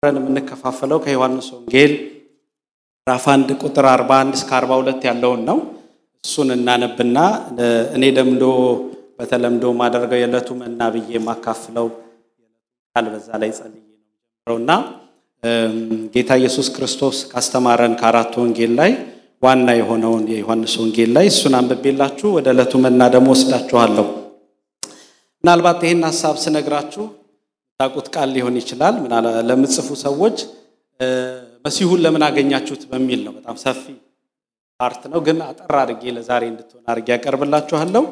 አብረን የምንከፋፈለው ከዮሐንስ ወንጌል ምዕራፍ 1 ቁጥር 41 እስከ 42 ያለውን ነው። እሱን እናነብና እኔ ደምዶ በተለምዶ ማደርገው የዕለቱ መና ብዬ የማካፍለው ቃል በዛ ላይ ጸልዬ ነው ጀምረውና ጌታ ኢየሱስ ክርስቶስ ካስተማረን ከአራት ወንጌል ላይ ዋና የሆነውን የዮሐንስ ወንጌል ላይ እሱን አንብቤላችሁ ወደ ዕለቱ መና ደግሞ ወስዳችኋለሁ። ምናልባት ይህን ሀሳብ ስነግራችሁ ታውቁት ቃል ሊሆን ይችላል። ለምጽፉ ሰዎች መሲሁን ለምን አገኛችሁት በሚል ነው። በጣም ሰፊ ፓርት ነው፣ ግን አጠር አድርጌ ለዛሬ እንድትሆን አድርጌ ያቀርብላችኋለሁ።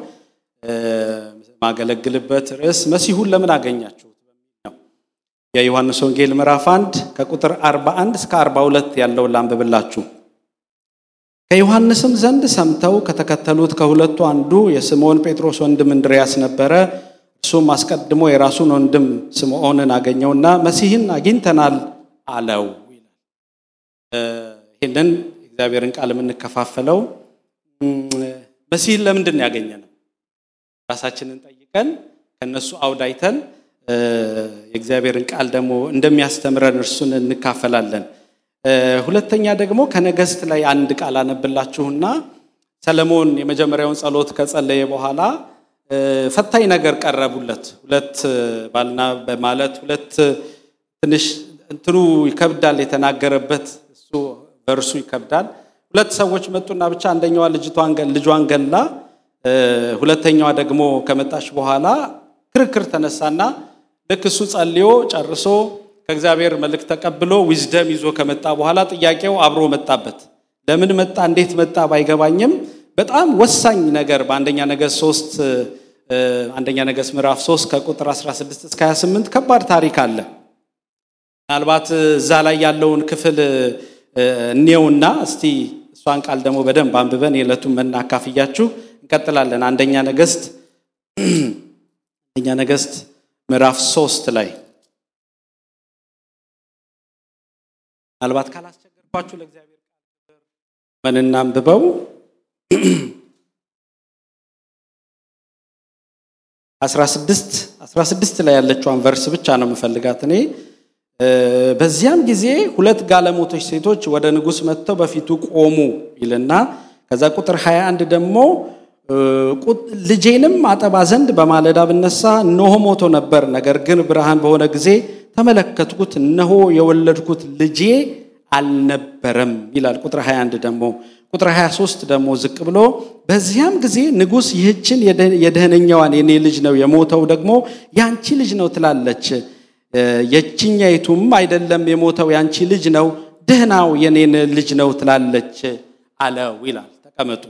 ማገለግልበት ርዕስ መሲሁን ለምን አገኛችሁት በሚል ነው። የዮሐንስ ወንጌል ምዕራፍ 1 ከቁጥር 41 እስከ 42 ያለውን ላንብብላችሁ። ከዮሐንስም ዘንድ ሰምተው ከተከተሉት ከሁለቱ አንዱ የስምዖን ጴጥሮስ ወንድም እንድርያስ ነበረ። እርሱም አስቀድሞ የራሱን ወንድም ስምዖንን አገኘውና መሲህን አግኝተናል አለው ይላል። ይህንን እግዚአብሔርን ቃል የምንከፋፈለው መሲህን ለምንድን ነው ያገኘ ነው? ራሳችንን ጠይቀን ከነሱ አውድ አይተን የእግዚአብሔርን ቃል ደግሞ እንደሚያስተምረን እርሱን እንካፈላለን። ሁለተኛ ደግሞ ከነገስት ላይ አንድ ቃል አነብላችሁና ሰለሞን የመጀመሪያውን ጸሎት ከጸለየ በኋላ ፈታኝ ነገር ቀረቡለት። ሁለት ባልና በማለት ሁለት ትንሽ እንትኑ ይከብዳል የተናገረበት እሱ በእርሱ ይከብዳል። ሁለት ሰዎች መጡና ብቻ አንደኛዋ ልጇን ገላ፣ ሁለተኛዋ ደግሞ ከመጣች በኋላ ክርክር ተነሳና ልክ እሱ ጸልዮ ጨርሶ ከእግዚአብሔር መልእክት ተቀብሎ ዊዝደም ይዞ ከመጣ በኋላ ጥያቄው አብሮ መጣበት። ለምን መጣ እንዴት መጣ ባይገባኝም በጣም ወሳኝ ነገር በአንደኛ ነገሥት ሶስት አንደኛ ነገሥት ምዕራፍ 3 ከቁጥር 16 እስከ 28 ከባድ ታሪክ አለ። ምናልባት እዛ ላይ ያለውን ክፍል እኔውና እስቲ እሷን ቃል ደግሞ በደንብ አንብበን የዕለቱን መና አካፍያችሁ እንቀጥላለን። አንደኛ ነገሥት አንደኛ ነገሥት ምዕራፍ 3 ላይ ምናልባት ካላስቸገርኳችሁ ለእግዚአብሔር ቃል ምን እናንብበው 16 16 ላይ ያለችዋን ቨርስ ብቻ ነው የምፈልጋት እኔ። በዚያም ጊዜ ሁለት ጋለሞቶች ሴቶች ወደ ንጉሥ መጥተው በፊቱ ቆሙ ይልና ከዛ ቁጥር 21 ደግሞ ልጄንም አጠባ ዘንድ በማለዳ ብነሳ እነሆ ሞቶ ነበር። ነገር ግን ብርሃን በሆነ ጊዜ ተመለከትኩት፣ እነሆ የወለድኩት ልጄ አልነበረም ይላል። ቁጥር 21 ደግሞ ቁጥር 23 ደግሞ ዝቅ ብሎ በዚያም ጊዜ ንጉሥ ይህችን የደህነኛዋን የኔ ልጅ ነው የሞተው ደግሞ ያንቺ ልጅ ነው ትላለች፣ የችኛይቱም አይደለም የሞተው ያንቺ ልጅ ነው፣ ደህናው የኔን ልጅ ነው ትላለች አለው ይላል። ተቀመጡ።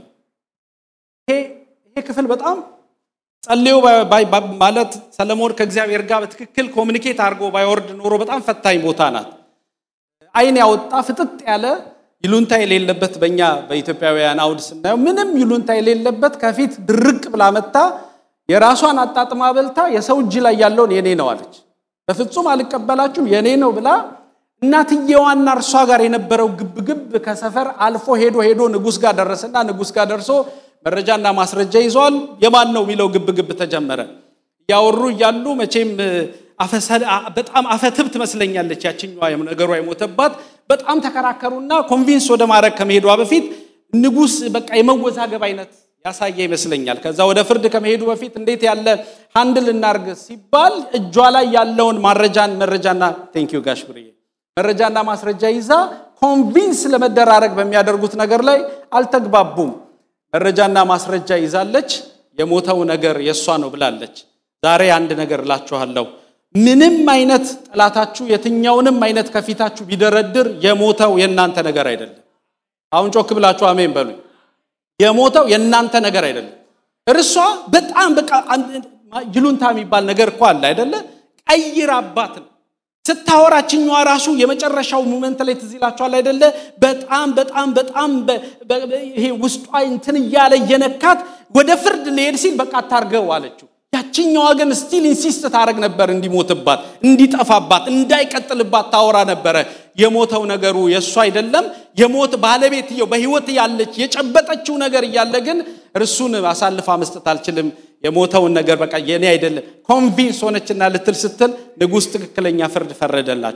ይሄ ክፍል በጣም ጸልዮ ማለት ሰለሞን ከእግዚአብሔር ጋር በትክክል ኮሚኒኬት አድርጎ ባይወርድ ኖሮ በጣም ፈታኝ ቦታ ናት። አይን ያወጣ ፍጥጥ ያለ ይሉንታ የሌለበት በእኛ በኢትዮጵያውያን አውድ ስናየው ምንም ይሉንታ የሌለበት ከፊት ድርቅ ብላ መታ የራሷን አጣጥማ በልታ የሰው እጅ ላይ ያለውን የኔ ነው አለች። በፍጹም አልቀበላችሁም የኔ ነው ብላ እናትየዋና እርሷ ጋር የነበረው ግብግብ ከሰፈር አልፎ ሄዶ ሄዶ ንጉሥ ጋር ደረሰና ንጉሥ ጋር ደርሶ መረጃና ማስረጃ ይዟል። የማን ነው የሚለው ግብግብ ተጀመረ። እያወሩ እያሉ መቼም በጣም አፈትብ ትመስለኛለች ያችኛዋ ነገሯ የሞተባት። በጣም ተከራከሩና ኮንቪንስ ወደ ማድረግ ከመሄዷ በፊት ንጉሥ በቃ የመወዛገብ አይነት ያሳየ ይመስለኛል። ከዛ ወደ ፍርድ ከመሄዱ በፊት እንዴት ያለ ሃንድል እናርግ ሲባል እጇ ላይ ያለውን ማረጃን መረጃና ቴንክ ዩ ጋሽ ብርዬ መረጃና ማስረጃ ይዛ ኮንቪንስ ለመደራረግ በሚያደርጉት ነገር ላይ አልተግባቡም። መረጃና ማስረጃ ይዛለች። የሞተው ነገር የእሷ ነው ብላለች። ዛሬ አንድ ነገር እላችኋለሁ። ምንም አይነት ጠላታችሁ የትኛውንም አይነት ከፊታችሁ ቢደረድር የሞተው የእናንተ ነገር አይደለም። አሁን ጮክ ብላችሁ አሜን በሉኝ። የሞተው የእናንተ ነገር አይደለም። እርሷ በጣም በቃ ይሉንታ የሚባል ነገር እኮ አለ አይደለ? ቀይር አባት ነው ስታወራችኛዋ ራሱ የመጨረሻው ሙመንት ላይ ትዝ ይላችኋል አይደለ? በጣም በጣም በጣም ይሄ ውስጧ እንትን እያለ እየነካት ወደ ፍርድ ሊሄድ ሲል በቃ አታርገው አለችው። ያችኛዋ ግን ስቲል ኢንሲስት ታደረግ ነበር እንዲሞትባት፣ እንዲጠፋባት፣ እንዳይቀጥልባት ታወራ ነበረ። የሞተው ነገሩ የእሱ አይደለም። የሞት ባለቤትየው በህይወት ያለች የጨበጠችው ነገር እያለ ግን እርሱን አሳልፋ መስጠት አልችልም፣ የሞተውን ነገር በቃ የኔ አይደለም ኮንቪንስ ሆነችና ልትል ስትል ንጉሥ ትክክለኛ ፍርድ ፈረደላችሁ።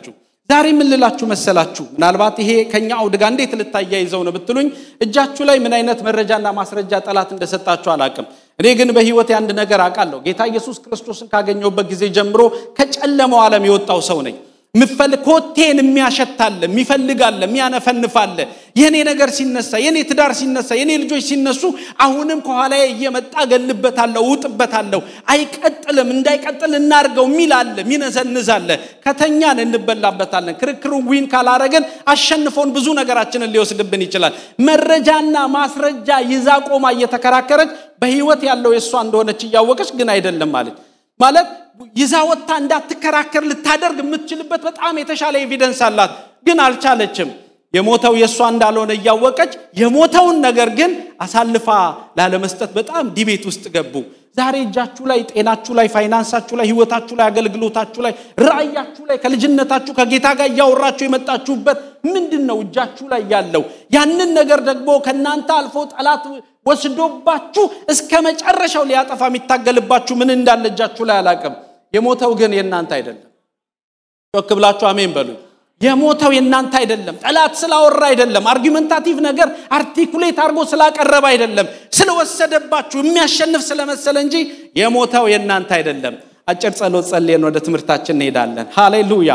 ዛሬ ምን ልላችሁ መሰላችሁ? ምናልባት ይሄ ከኛ አውድ ጋር እንዴት ልታያይዘው ነው ብትሉኝ፣ እጃችሁ ላይ ምን አይነት መረጃና ማስረጃ ጠላት እንደሰጣችሁ አላቅም። እኔ ግን በህይወት አንድ ነገር አውቃለሁ። ጌታ ኢየሱስ ክርስቶስን ካገኘሁበት ጊዜ ጀምሮ ከጨለማው ዓለም የወጣው ሰው ነኝ። ምፈልግ ኮቴን የሚያሸታለ የሚፈልጋለ የሚያነፈንፋለ የኔ ነገር ሲነሳ የኔ ትዳር ሲነሳ የኔ ልጆች ሲነሱ አሁንም ከኋላ እየመጣ ገልበታለሁ ውጥበታለሁ አይቀጥልም እንዳይቀጥል እናርገው የሚል አለ ሚነዘንዝ አለ ከተኛን እንበላበታለን ክርክሩ ዊን ካላረገን አሸንፎን ብዙ ነገራችንን ሊወስድብን ይችላል መረጃና ማስረጃ ይዛ ቆማ እየተከራከረች በህይወት ያለው የእሷ እንደሆነች እያወቀች ግን አይደለም ማለት ማለት ይዛ ወጥታ እንዳትከራከር ልታደርግ የምትችልበት በጣም የተሻለ ኤቪደንስ አላት፣ ግን አልቻለችም። የሞተው የእሷ እንዳልሆነ እያወቀች የሞተውን ነገር ግን አሳልፋ ላለመስጠት በጣም ዲቤት ውስጥ ገቡ። ዛሬ እጃችሁ ላይ፣ ጤናችሁ ላይ፣ ፋይናንሳችሁ ላይ፣ ህይወታችሁ ላይ፣ አገልግሎታችሁ ላይ፣ ራእያችሁ ላይ ከልጅነታችሁ ከጌታ ጋር እያወራችሁ የመጣችሁበት ምንድን ነው እጃችሁ ላይ ያለው? ያንን ነገር ደግሞ ከእናንተ አልፎ ጠላት ወስዶባችሁ እስከ መጨረሻው ሊያጠፋ የሚታገልባችሁ ምን እንዳለ እጃችሁ ላይ አላቅም። የሞተው ግን የእናንተ አይደለም። ጮክ ብላችሁ አሜን በሉ። የሞተው የእናንተ አይደለም። ጠላት ስላወራ አይደለም። አርጊመንታቲቭ ነገር አርቲኩሌት አድርጎ ስላቀረበ አይደለም። ስለወሰደባችሁ የሚያሸንፍ ስለመሰለ እንጂ የሞተው የእናንተ አይደለም። አጭር ጸሎት ጸልየን ወደ ትምህርታችን እንሄዳለን። ሃሌሉያ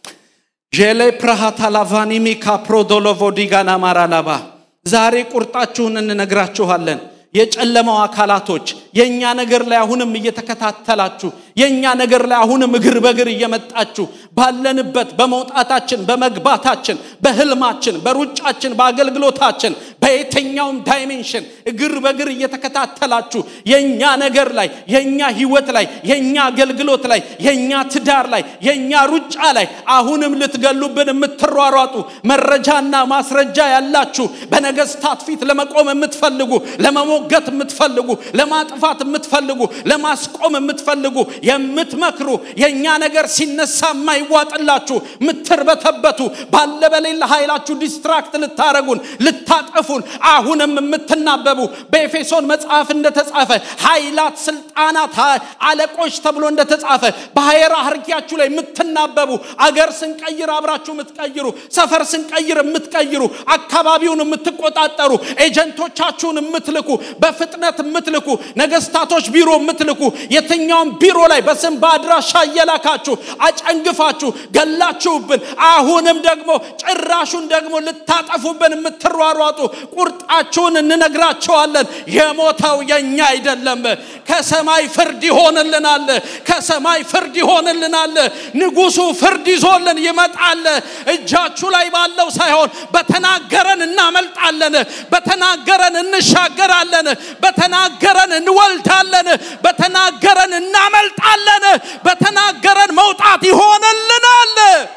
ዤሌ ፕራሃታ ላቫኒሚ ካፕሮዶሎቮ ዲጋና ማራላባ ዛሬ ቁርጣችሁን እንነግራችኋለን። የጨለማው አካላቶች የእኛ ነገር ላይ አሁንም እየተከታተላችሁ የእኛ ነገር ላይ አሁንም እግር በእግር እየመጣችሁ ባለንበት በመውጣታችን በመግባታችን በህልማችን በሩጫችን በአገልግሎታችን በየትኛውም ዳይሜንሽን እግር በእግር እየተከታተላችሁ የእኛ ነገር ላይ የእኛ ህይወት ላይ የእኛ አገልግሎት ላይ የእኛ ትዳር ላይ የእኛ ሩጫ ላይ አሁንም ልትገሉብን የምትሯሯጡ መረጃና ማስረጃ ያላችሁ በነገስታት ፊት ለመቆም የምትፈልጉ ለመሞገት የምትፈልጉ ለማጥፋት የምትፈልጉ ለማስቆም የምትፈልጉ የምትመክሩ የእኛ ነገር ሲነሳ የማይዋጥላችሁ ምትርበተበቱ ባለ በሌለ ኃይላችሁ ዲስትራክት ልታረጉን ልታጠፉን አሁንም የምትናበቡ በኤፌሶን መጽሐፍ እንደተጻፈ ኃይላት፣ ስልጣናት፣ አለቆች ተብሎ እንደተጻፈ በሃይራርኪያችሁ ላይ የምትናበቡ አገር ስንቀይር አብራችሁ የምትቀይሩ ሰፈር ስንቀይር የምትቀይሩ አካባቢውን የምትቆጣጠሩ ኤጀንቶቻችሁን የምትልኩ በፍጥነት የምትልኩ ነገስታቶች ቢሮ የምትልኩ የትኛውም ቢሮ ላይ በስም በአድራሻ እየላካችሁ አጨንግፋችሁ ገላችሁብን አሁንም ደግሞ ጭራሹን ደግሞ ልታጠፉብን የምትሯሯጡ ቁርጣችሁን እንነግራቸዋለን። የሞተው የኛ አይደለም። ከሰማይ ፍርድ ይሆንልናል። ከሰማይ ፍርድ ይሆንልናል። ንጉሱ ፍርድ ይዞልን ይመጣል። እጃችሁ ላይ ባለው ሳይሆን በተናገረን እናመልጣለን። በተናገረን እንሻገራለን። በተናገረን እንወልዳለን። በተናገረን እናመልጣለን። በተናገረን መውጣት ይሆንልናል።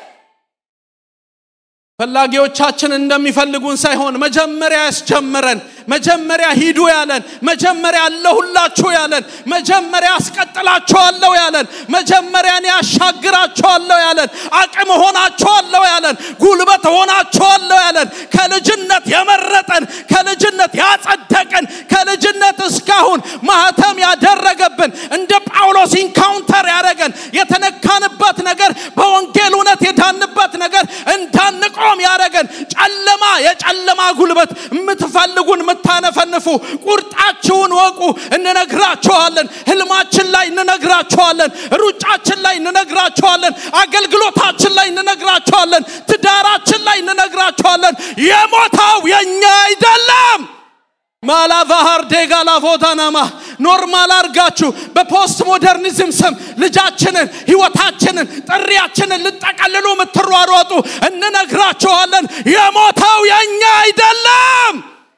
ፈላጊዎቻችን እንደሚፈልጉን ሳይሆን መጀመሪያ ያስጀመረን መጀመሪያ ሂዱ ያለን መጀመሪያ አለሁላችሁ ያለን መጀመሪያ አስቀጥላችኋለሁ ያለን መጀመሪያ እኔ ያሻግራችኋለሁ ያለን አቅም ሆናችኋለሁ ያለን ጉልበት ሆናችኋለሁ ያለን ከልጅነት የመረጠን ከልጅነት ያጸደቀን ከልጅነት እስካሁን ማህተም ያደረገብን እንደ ጳውሎስ ኢንካውንተር ያደረገን የተነካንበት ነገር በወንጌል እውነት የዳንበት ነገር እንዳንቆም ያደረገን ጨለማ የጨለማ ጉልበት የምትፈልጉን የምታነፈንፉ ቁርጣችሁን ወቁ እንነግራችኋለን ህልማችን ላይ እንነግራችኋለን ሩጫችን ላይ እንነግራችኋለን አገልግሎታችን ላይ እንነግራችኋለን ትዳራችን ላይ እንነግራችኋለን የሞታው የኛ አይደለም ማላቫሃር ዴጋላ ፎታናማ ኖርማል አርጋችሁ በፖስት ሞደርኒዝም ስም ልጃችንን ህይወታችንን ጥሪያችንን ልጠቀልሉ የምትሯሯጡ እንነግራችኋለን የሞተው የኛ አይደለም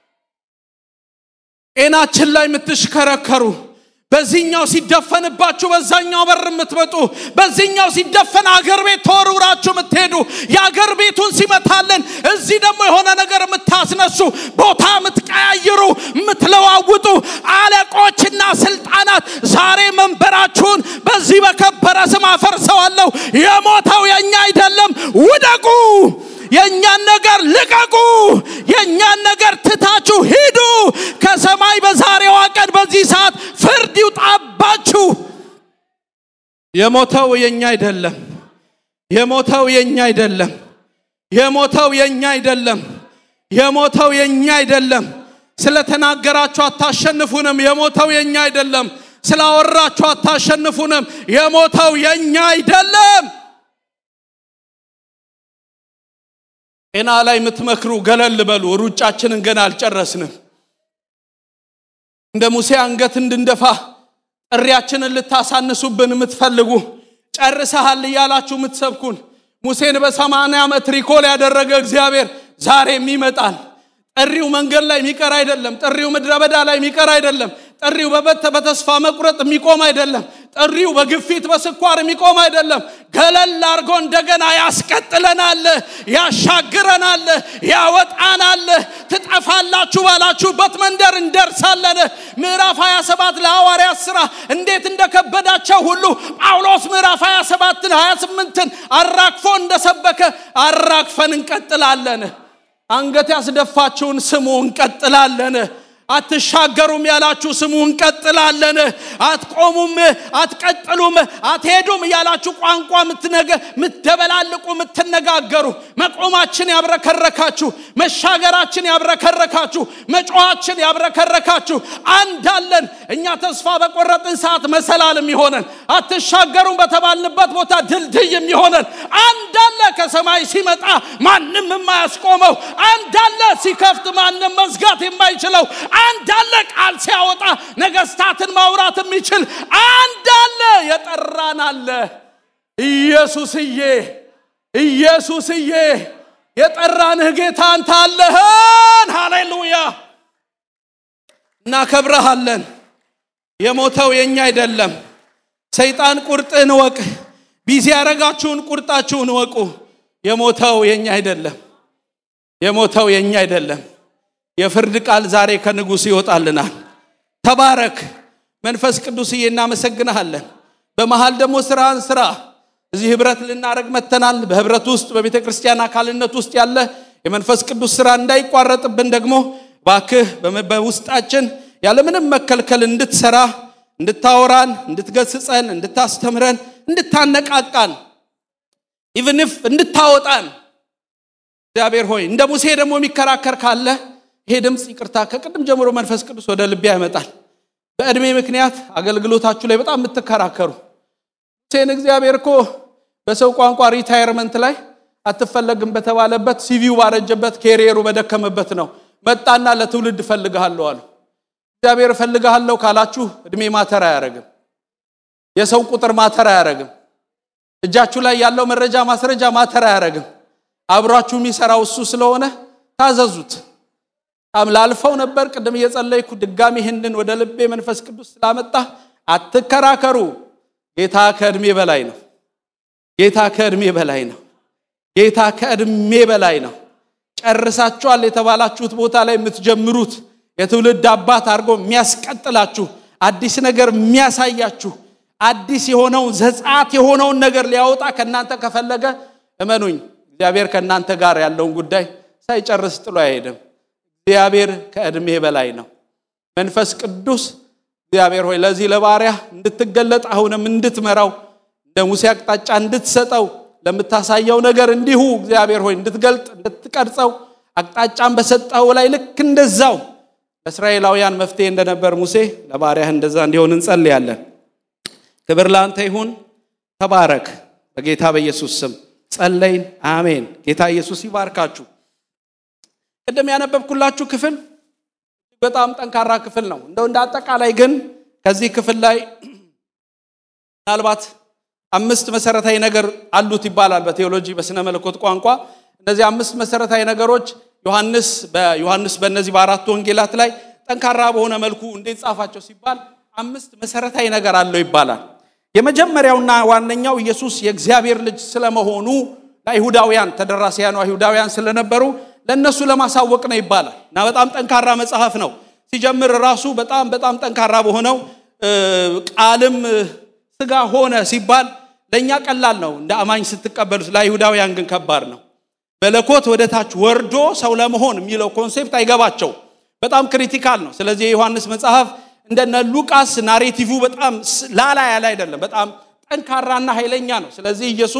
ጤናችን ላይ የምትሽከረከሩ በዚህኛው ሲደፈንባችሁ በዛኛው በር የምትመጡ በዚህኛው ሲደፈን አገር ቤት ተወርውራችሁ የምትሄዱ የአገር ቤቱን ሲመታለን እዚህ ደግሞ የሆነ ነገር የምታስነሱ ቦታ የምትቀያይሩ የምትለዋውጡ አለቆችና ስልጣናት ዛሬ መንበራችሁን በዚህ በከበረ ስም አፈርሰዋለሁ የሞተው የኛ አይደለም ውደቁ የእኛን ነገር ልቀቁ የእኛን ነገር ትታችሁ ሂዱ ከሰማይ በዛሬዋ ቀን በዚህ ሰዓት ፍርድ ይውጣባችሁ የሞተው የኛ አይደለም የሞተው የኛ አይደለም። የሞተው የኛ አይደለም። የሞተው የኛ አይደለም። ስለተናገራችሁ አታሸንፉንም። የሞተው የኛ አይደለም። ስላወራችሁ አታሸንፉንም። የሞተው የኛ አይደለም። ጤና ላይ የምትመክሩ ገለል በሉ። ሩጫችንን ገና አልጨረስንም። እንደ ሙሴ አንገት እንድንደፋ ጥሪያችንን ልታሳንሱብን የምትፈልጉ ጨርሰሃል እያላችሁ የምትሰብኩን ሙሴን በሰማንያ ዓመት ሪኮል ያደረገ እግዚአብሔር ዛሬም ይመጣል። ጥሪው መንገድ ላይ የሚቀር አይደለም። ጥሪው ምድረ በዳ ላይ የሚቀር አይደለም። ጥሪው በበተ በተስፋ መቁረጥ የሚቆም አይደለም። ጥሪው በግፊት በስኳር የሚቆም አይደለም። ገለል አድርጎ እንደገና ያስቀጥለናል፣ ያሻግረናል፣ ያወጣናል። ትጠፋላችሁ ባላችሁበት መንደር እንደርሳለን። ምዕራፍ 27 ለሐዋርያት ሥራ እንዴት እንደከበዳቸው ሁሉ ጳውሎስ ምዕራፍ 27ን 28ን አራግፎ እንደሰበከ አራግፈን እንቀጥላለን። አንገት ያስደፋችሁን ስሙ፣ እንቀጥላለን። አትሻገሩም ያላችሁ ስሙ፣ እንቀጥላለን። አትቆሙም፣ አትቀጥሉም፣ አትሄዱም ያላችሁ ቋንቋ ምትደበላልቁ፣ የምትነጋገሩ መቆማችን ያብረከረካችሁ፣ መሻገራችን ያብረከረካችሁ፣ መጮኋችን ያብረከረካችሁ አንዳለን። እኛ ተስፋ በቆረጥን ሰዓት መሰላል የሚሆነን አትሻገሩም በተባልንበት ቦታ ድልድይ የሚሆነን አንዳለ። ከሰማይ ሲመጣ ማንም የማያስቆመው አንዳለ። ሲከፍት ማንም መዝጋት የማይችለው አንድ አለ። ቃል ሲያወጣ ነገስታትን ማውራት የሚችል አንድ አለ። የጠራን አለ። ኢየሱስዬ ኢየሱስዬ የጠራንህ ጌታ አንተ አለህን። ሃሌሉያ እናከብረሃለን። የሞተው የኛ አይደለም። ሰይጣን ቁርጥህን እወቅ። ቢዚ ያረጋችሁን ቁርጣችሁን እወቁ። የሞተው የኛ አይደለም። የሞተው የኛ አይደለም። የፍርድ ቃል ዛሬ ከንጉሥ ይወጣልናል። ተባረክ መንፈስ ቅዱስዬ፣ እናመሰግንሃለን። በመሃል ደግሞ ስራን ስራ እዚህ ህብረት ልናደረግ መተናል። በህብረት ውስጥ በቤተ ክርስቲያን አካልነት ውስጥ ያለ የመንፈስ ቅዱስ ስራ እንዳይቋረጥብን ደግሞ ባክህ በውስጣችን ያለምንም መከልከል እንድትሰራ፣ እንድታወራን፣ እንድትገስጸን፣ እንድታስተምረን፣ እንድታነቃቃን ኢቭንፍ እንድታወጣን እግዚአብሔር ሆይ እንደ ሙሴ ደግሞ የሚከራከር ካለ ይሄ ድምፅ ይቅርታ ከቅድም ጀምሮ መንፈስ ቅዱስ ወደ ልቤ ያመጣል። በዕድሜ ምክንያት አገልግሎታችሁ ላይ በጣም የምትከራከሩ ሙሴን እግዚአብሔር እኮ በሰው ቋንቋ ሪታየርመንት ላይ አትፈለግም በተባለበት ሲቪው ባረጀበት ኬሪየሩ በደከመበት ነው መጣና ለትውልድ እፈልግሃለሁ አሉ። እግዚአብሔር እፈልግሃለሁ ካላችሁ እድሜ ማተር አያረግም። የሰው ቁጥር ማተር አያረግም። እጃችሁ ላይ ያለው መረጃ ማስረጃ ማተር አያረግም። አብሯችሁ የሚሰራው እሱ ስለሆነ ታዘዙት። በጣም ላልፈው ነበር። ቅድም እየጸለይኩ ድጋሚ ይህንን ወደ ልቤ መንፈስ ቅዱስ ስላመጣ አትከራከሩ። ጌታ ከእድሜ በላይ ነው። ጌታ ከእድሜ በላይ ነው። ጌታ ከእድሜ በላይ ነው። ጨርሳችኋል የተባላችሁት ቦታ ላይ የምትጀምሩት የትውልድ አባት አድርጎ የሚያስቀጥላችሁ አዲስ ነገር የሚያሳያችሁ አዲስ የሆነውን ዘጻት የሆነውን ነገር ሊያወጣ ከእናንተ ከፈለገ እመኑኝ፣ እግዚአብሔር ከእናንተ ጋር ያለውን ጉዳይ ሳይጨርስ ጥሎ አይሄድም። እግዚአብሔር ከዕድሜ በላይ ነው። መንፈስ ቅዱስ እግዚአብሔር ሆይ ለዚህ ለባሪያ እንድትገለጥ አሁንም እንድትመራው እንደ ሙሴ አቅጣጫ እንድትሰጠው ለምታሳየው ነገር እንዲሁ እግዚአብሔር ሆይ እንድትገልጥ እንድትቀርጸው አቅጣጫን በሰጠው ላይ ልክ እንደዛው ለእስራኤላውያን መፍትሄ እንደነበር ሙሴ ለባሪያህ እንደዛ እንዲሆን እንጸልያለን። ክብር ለአንተ ይሁን። ተባረክ። በጌታ በኢየሱስ ስም ጸለይን። አሜን። ጌታ ኢየሱስ ይባርካችሁ። ቅድም ያነበብኩላችሁ ክፍል በጣም ጠንካራ ክፍል ነው። እንደው እንደ አጠቃላይ ግን ከዚህ ክፍል ላይ ምናልባት አምስት መሰረታዊ ነገር አሉት ይባላል በቴዎሎጂ በስነ መለኮት ቋንቋ። እነዚህ አምስት መሰረታዊ ነገሮች ዮሐንስ በዮሐንስ በእነዚህ በአራት ወንጌላት ላይ ጠንካራ በሆነ መልኩ እንዴት ጻፋቸው ሲባል አምስት መሰረታዊ ነገር አለው ይባላል። የመጀመሪያውና ዋነኛው ኢየሱስ የእግዚአብሔር ልጅ ስለመሆኑ ለአይሁዳውያን ተደራሲያኑ አይሁዳውያን ስለነበሩ ለእነሱ ለማሳወቅ ነው ይባላል እና በጣም ጠንካራ መጽሐፍ ነው። ሲጀምር ራሱ በጣም በጣም ጠንካራ በሆነው ቃልም ስጋ ሆነ ሲባል ለእኛ ቀላል ነው እንደ አማኝ ስትቀበሉት፣ ለአይሁዳውያን ግን ከባድ ነው። መለኮት ወደ ታች ወርዶ ሰው ለመሆን የሚለው ኮንሴፕት አይገባቸው። በጣም ክሪቲካል ነው። ስለዚህ የዮሐንስ መጽሐፍ እንደነ ሉቃስ ናሬቲቭ በጣም ላላ ያለ አይደለም። በጣም ጠንካራና ኃይለኛ ነው። ስለዚህ ኢየሱስ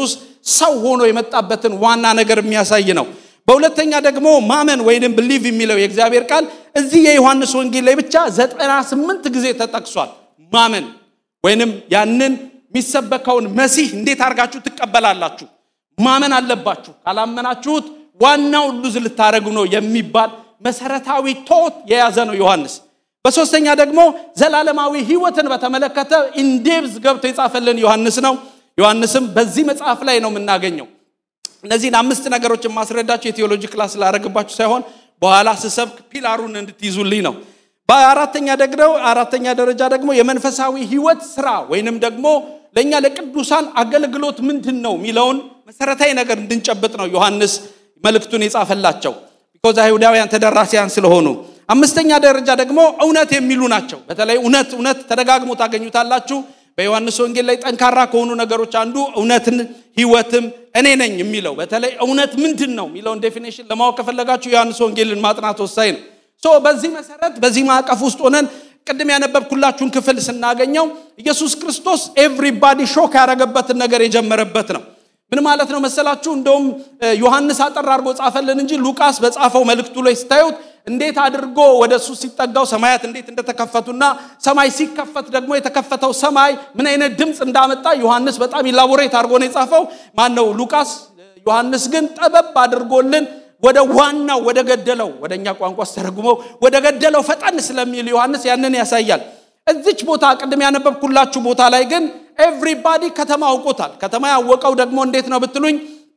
ሰው ሆኖ የመጣበትን ዋና ነገር የሚያሳይ ነው። በሁለተኛ ደግሞ ማመን ወይንም ብሊቭ የሚለው የእግዚአብሔር ቃል እዚህ የዮሐንስ ወንጌል ላይ ብቻ ዘጠና ስምንት ጊዜ ተጠቅሷል። ማመን ወይንም ያንን የሚሰበከውን መሲህ እንዴት አድርጋችሁ ትቀበላላችሁ? ማመን አለባችሁ። ካላመናችሁት ዋናውን ሉዝ ልታደረጉ ነው የሚባል መሰረታዊ ቶት የያዘ ነው ዮሐንስ። በሶስተኛ ደግሞ ዘላለማዊ ሕይወትን በተመለከተ ኢንዴብዝ ገብቶ የጻፈልን ዮሐንስ ነው። ዮሐንስም በዚህ መጽሐፍ ላይ ነው የምናገኘው። እነዚህን አምስት ነገሮችን ማስረዳቸው የቴዎሎጂ ክላስ ላደረግባችሁ ሳይሆን በኋላ ስሰብክ ፒላሩን እንድትይዙልኝ ነው። በአራተኛ ደግሞ አራተኛ ደረጃ ደግሞ የመንፈሳዊ ሕይወት ስራ ወይንም ደግሞ ለእኛ ለቅዱሳን አገልግሎት ምንድን ነው የሚለውን መሰረታዊ ነገር እንድንጨብጥ ነው ዮሐንስ መልእክቱን የጻፈላቸው ቢኮዝ አይሁዳውያን ተደራሲያን ስለሆኑ። አምስተኛ ደረጃ ደግሞ እውነት የሚሉ ናቸው። በተለይ እውነት እውነት ተደጋግሞ ታገኙታላችሁ። በዮሐንስ ወንጌል ላይ ጠንካራ ከሆኑ ነገሮች አንዱ እውነትን ህይወትም እኔ ነኝ የሚለው በተለይ እውነት ምንድን ነው የሚለውን ዴፊኔሽን ለማወቅ ከፈለጋችሁ ዮሐንስ ወንጌልን ማጥናት ወሳኝ ነው። ሶ በዚህ መሰረት በዚህ ማዕቀፍ ውስጥ ሆነን ቅድም ያነበብኩላችሁን ክፍል ስናገኘው ኢየሱስ ክርስቶስ ኤቭሪባዲ ሾክ ያደረገበትን ነገር የጀመረበት ነው። ምን ማለት ነው መሰላችሁ? እንደውም ዮሐንስ አጠር አድርጎ ጻፈልን እንጂ ሉቃስ በጻፈው መልእክቱ ላይ ስታዩት እንዴት አድርጎ ወደ እሱ ሲጠጋው ሰማያት እንዴት እንደተከፈቱና ሰማይ ሲከፈት ደግሞ የተከፈተው ሰማይ ምን አይነት ድምፅ እንዳመጣ ዮሐንስ በጣም ኢላቦሬት አድርጎ ነው የጻፈው። ማን ነው ሉቃስ። ዮሐንስ ግን ጠበብ አድርጎልን ወደ ዋናው ወደ ገደለው ወደ እኛ ቋንቋ ስተረጉመው ወደ ገደለው ፈጠን ስለሚል ዮሐንስ ያንን ያሳያል። እዚች ቦታ ቅድም ያነበብኩላችሁ ቦታ ላይ ግን ኤቭሪባዲ ከተማ አውቆታል። ከተማ ያወቀው ደግሞ እንዴት ነው ብትሉኝ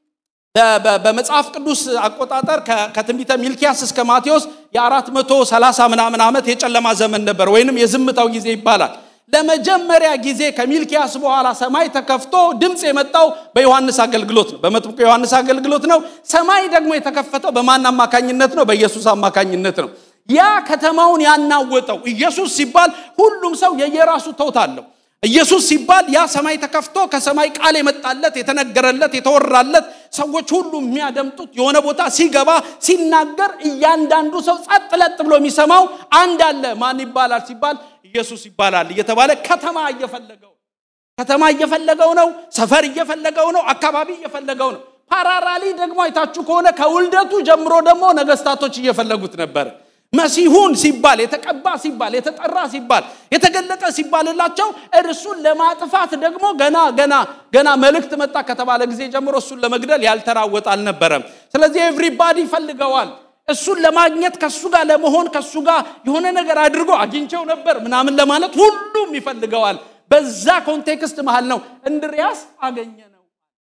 በመጽሐፍ ቅዱስ አቆጣጠር ከትንቢተ ሚልኪያስ እስከ ማቴዎስ የአራት መቶ ሰላሳ ምናምን ዓመት የጨለማ ዘመን ነበር፣ ወይንም የዝምታው ጊዜ ይባላል። ለመጀመሪያ ጊዜ ከሚልኪያስ በኋላ ሰማይ ተከፍቶ ድምፅ የመጣው በዮሐንስ አገልግሎት ነው፣ በመጥምቁ ዮሐንስ አገልግሎት ነው። ሰማይ ደግሞ የተከፈተው በማን አማካኝነት ነው? በኢየሱስ አማካኝነት ነው። ያ ከተማውን ያናወጠው ኢየሱስ ሲባል ሁሉም ሰው የየራሱ ተውት አለው። ኢየሱስ ሲባል ያ ሰማይ ተከፍቶ ከሰማይ ቃል የመጣለት የተነገረለት የተወራለት ሰዎች ሁሉ የሚያደምጡት የሆነ ቦታ ሲገባ ሲናገር እያንዳንዱ ሰው ጸጥ ለጥ ብሎ የሚሰማው አንድ አለ። ማን ይባላል ሲባል ኢየሱስ ይባላል እየተባለ ከተማ እየፈለገው ከተማ እየፈለገው ነው። ሰፈር እየፈለገው ነው። አካባቢ እየፈለገው ነው። ፓራራሊ ደግሞ አይታችሁ ከሆነ ከውልደቱ ጀምሮ ደግሞ ነገስታቶች እየፈለጉት ነበር። መሲሁን ሲባል የተቀባ ሲባል የተጠራ ሲባል የተገለጠ ሲባልላቸው እርሱን ለማጥፋት ደግሞ ገና ገና ገና መልእክት መጣ ከተባለ ጊዜ ጀምሮ እሱን ለመግደል ያልተራወጠ አልነበረም። ስለዚህ ኤቭሪባዲ ይፈልገዋል። እሱን ለማግኘት ከሱ ጋር ለመሆን ከሱ ጋር የሆነ ነገር አድርጎ አግኝቸው ነበር ምናምን ለማለት ሁሉም ይፈልገዋል። በዛ ኮንቴክስት መሃል ነው እንድሪያስ አገኘ ነው።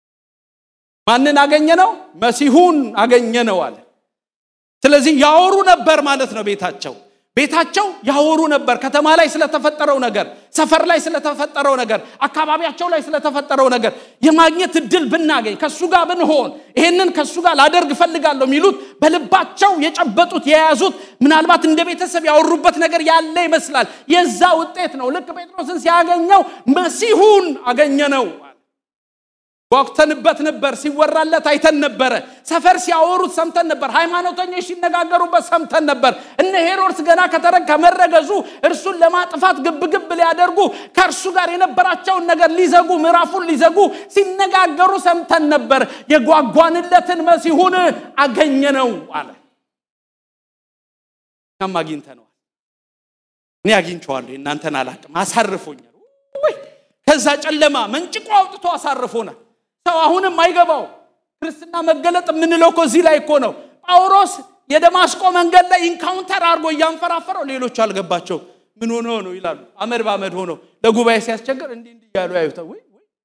ማንን አገኘ ነው? መሲሁን አገኘ ነው አለ። ስለዚህ ያወሩ ነበር ማለት ነው። ቤታቸው ቤታቸው ያወሩ ነበር ከተማ ላይ ስለተፈጠረው ነገር፣ ሰፈር ላይ ስለተፈጠረው ነገር፣ አካባቢያቸው ላይ ስለተፈጠረው ነገር የማግኘት እድል ብናገኝ ከሱ ጋር ብንሆን ይሄንን ከሱ ጋር ላደርግ እፈልጋለሁ የሚሉት በልባቸው የጨበጡት የያዙት ምናልባት እንደ ቤተሰብ ያወሩበት ነገር ያለ ይመስላል። የዛ ውጤት ነው። ልክ ጴጥሮስን ሲያገኘው መሲሁን አገኘ ነው። ጓጉተንበት ነበር። ሲወራለት አይተን ነበረ። ሰፈር ሲያወሩት ሰምተን ነበር። ሃይማኖተኞች ሲነጋገሩበት ሰምተን ነበር። እነ ሄሮድስ ገና ከተረግ ከመረገዙ እርሱን ለማጥፋት ግብግብ ሊያደርጉ ከእርሱ ጋር የነበራቸውን ነገር ሊዘጉ ምዕራፉን ሊዘጉ ሲነጋገሩ ሰምተን ነበር። የጓጓንለትን መሲሁን አገኘ ነው አለ። እኛም አግኝተነዋል። እኔ አግኝቼዋለሁ፣ እናንተን አላቅም። አሳርፎኛል። ከዛ ጨለማ መንጭቆ አውጥቶ አሳርፎናል። ሰው አሁንም አይገባው። ክርስትና መገለጥ የምንለው እኮ እዚህ ላይ እኮ ነው። ጳውሎስ የደማስቆ መንገድ ላይ ኢንካውንተር አድርጎ እያንፈራፈረው ሌሎቹ አልገባቸው። ምን ሆኖ ነው ይላሉ። አመድ በአመድ ሆኖ ለጉባኤ ሲያስቸግር እንዲህ እንዲህ እያሉ ያዩታል። ወይ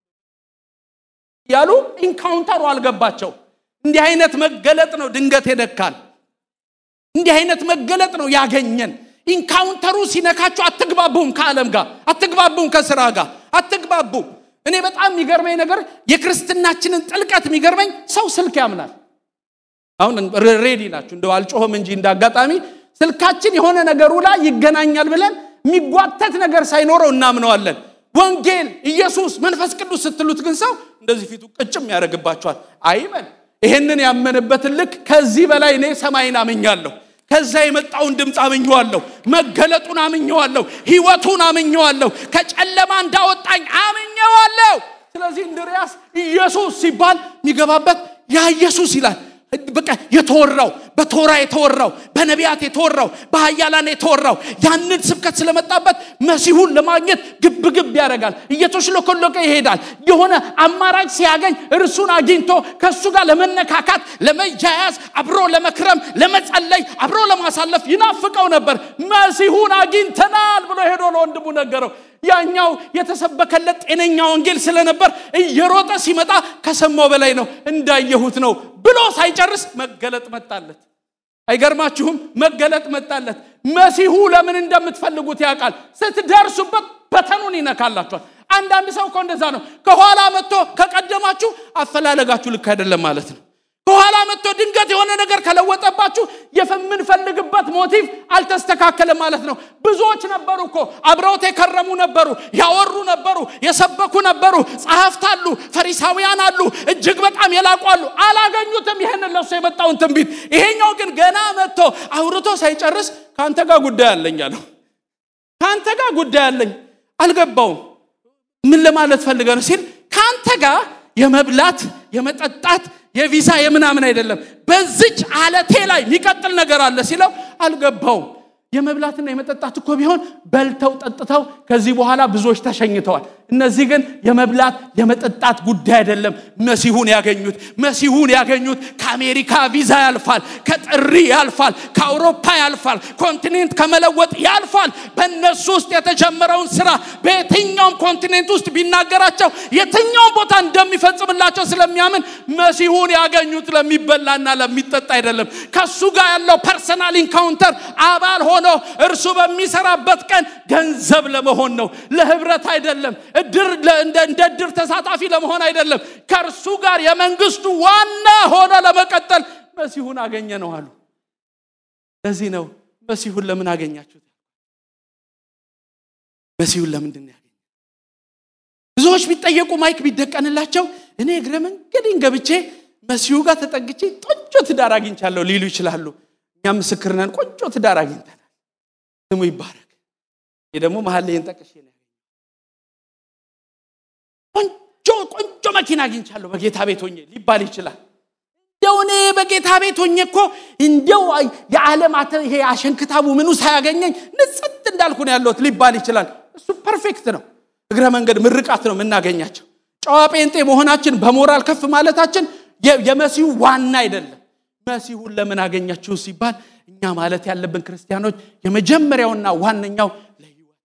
እያሉ ኢንካውንተሩ አልገባቸው። እንዲህ አይነት መገለጥ ነው ድንገት የነካል። እንዲህ አይነት መገለጥ ነው ያገኘን። ኢንካውንተሩ ሲነካችሁ አትግባቡም፣ ከዓለም ጋር አትግባቡም፣ ከስራ ጋር አትግባቡም። እኔ በጣም የሚገርመኝ ነገር የክርስትናችንን ጥልቀት የሚገርመኝ ሰው ስልክ ያምናል። አሁን ሬዲ ናችሁ እንደው አልጮህም እንጂ እንዳጋጣሚ ስልካችን የሆነ ነገሩ ላይ ይገናኛል ብለን የሚጓተት ነገር ሳይኖረው እናምነዋለን። ወንጌል፣ ኢየሱስ፣ መንፈስ ቅዱስ ስትሉት ግን ሰው እንደዚህ ፊቱ ቅጭም ያደርግባቸዋል። አይበል። ይሄንን ያመነበትን ልክ ከዚህ በላይ እኔ ሰማይን አምኛለሁ። ከዛ የመጣውን ድምፅ አምኘዋለሁ። መገለጡን አምኘዋለሁ። ህይወቱን አምኘዋለሁ። ከጨለማ እንዳወጣኝ አምኘዋለሁ። ስለዚህ እንድሪያስ ኢየሱስ ሲባል የሚገባበት ያ ኢየሱስ ይላል። በቃ የተወራው በቶራ የተወራው በነቢያት የተወራው በሀያላን የተወራው ያንን ስብከት ስለመጣበት መሲሁን ለማግኘት ግብ ግብ ያደርጋል። እየተሽለኮለቀ ይሄዳል። የሆነ አማራጭ ሲያገኝ እርሱን አግኝቶ ከእሱ ጋር ለመነካካት፣ ለመያያዝ፣ አብሮ ለመክረም፣ ለመጸለይ፣ አብሮ ለማሳለፍ ይናፍቀው ነበር። መሲሁን አግኝተናል ብሎ ሄዶ ለወንድሙ ነገረው። ያኛው የተሰበከለት ጤነኛ ወንጌል ስለነበር እየሮጠ ሲመጣ ከሰማው በላይ ነው እንዳየሁት ነው ብሎ ሳይጨርስ መገለጥ መጣለት። አይገርማችሁም? መገለጥ መጣለት። መሲሁ ለምን እንደምትፈልጉት ያውቃል። ስትደርሱበት በተኑን ይነካላችኋል። አንዳንድ ሰው እኮ እንደዛ ነው። ከኋላ መጥቶ ከቀደማችሁ አፈላለጋችሁ ልክ አይደለም ማለት ነው። ከኋላ መጥቶ ድንገት የሆነ ነገር ከለወጠባችሁ የምንፈልግበት ሞቲቭ አልተስተካከለም ማለት ነው። ብዙዎች ነበሩ እኮ አብረውት የከረሙ ነበሩ፣ ያወሩ ነበሩ፣ የሰበኩ ነበሩ፣ ጸሐፍት አሉ፣ ፈሪሳውያን አሉ፣ እጅግ በጣም የላቁ አሉ። አላገኙትም ይህንን ለሱ የመጣውን ትንቢት። ይሄኛው ግን ገና መጥቶ አውርቶ ሳይጨርስ ከአንተ ጋር ጉዳይ አለኝ አለው። ከአንተ ጋር ጉዳይ አለኝ አልገባውም። ምን ለማለት ፈልገ ነው ሲል ከአንተ ጋር የመብላት የመጠጣት የቪዛ የምናምን አይደለም። በዚች አለቴ ላይ የሚቀጥል ነገር አለ ሲለው አልገባውም። የመብላትና የመጠጣት እኮ ቢሆን በልተው ጠጥተው ከዚህ በኋላ ብዙዎች ተሸኝተዋል። እነዚህ ግን የመብላት የመጠጣት ጉዳይ አይደለም። መሲሁን ያገኙት መሲሁን ያገኙት ከአሜሪካ ቪዛ ያልፋል፣ ከጥሪ ያልፋል፣ ከአውሮፓ ያልፋል፣ ኮንቲኔንት ከመለወጥ ያልፋል። በእነሱ ውስጥ የተጀመረውን ስራ በየትኛውም ኮንቲኔንት ውስጥ ቢናገራቸው የትኛውም ቦታ እንደሚፈጽምላቸው ስለሚያምን መሲሁን ያገኙት ለሚበላና ለሚጠጣ አይደለም። ከሱ ጋር ያለው ፐርሰናል ኢንካውንተር አባል ሆኖ እርሱ በሚሰራበት ቀን ገንዘብ ለመሆን ነው፣ ለህብረት አይደለም። እድር እንደ እድር ተሳታፊ ለመሆን አይደለም። ከእርሱ ጋር የመንግስቱ ዋና ሆኖ ለመቀጠል መሲሁን አገኘ ነው አሉ። ለዚህ ነው መሲሁን ለምን አገኛችሁት? መሲሁን ለምንድን ነው ያገኘ? ብዙዎች ቢጠየቁ ማይክ ቢደቀንላቸው እኔ እግረ መንገዴን ገብቼ መሲሁ ጋር ተጠግቼ ቆንጆ ትዳር አግኝቻለሁ ሊሉ ይችላሉ። እኛም ምስክር ነን። ቆንጆ ትዳር አግኝተናል። ስሙ ይባረክ። ይህ ደግሞ መሀል ላይን ጠቅሼ ነው ቆንጆ ቆንጆ መኪና አግኝቻለሁ በጌታ ቤት ሆኜ ሊባል ይችላል። እንደው እኔ በጌታ ቤት ሆኜ እኮ እንደው የዓለም ይሄ አሸንክታቡ ምኑ ሳያገኘኝ ንጽት እንዳልኩ ነው ያለሁት ሊባል ይችላል። እሱ ፐርፌክት ነው። እግረ መንገድ ምርቃት ነው የምናገኛቸው። ጨዋ ጴንጤ መሆናችን በሞራል ከፍ ማለታችን የመሲሁ ዋና አይደለም። መሲሁን ለምን አገኛችሁ ሲባል እኛ ማለት ያለብን ክርስቲያኖች የመጀመሪያውና ዋነኛው ለህይወት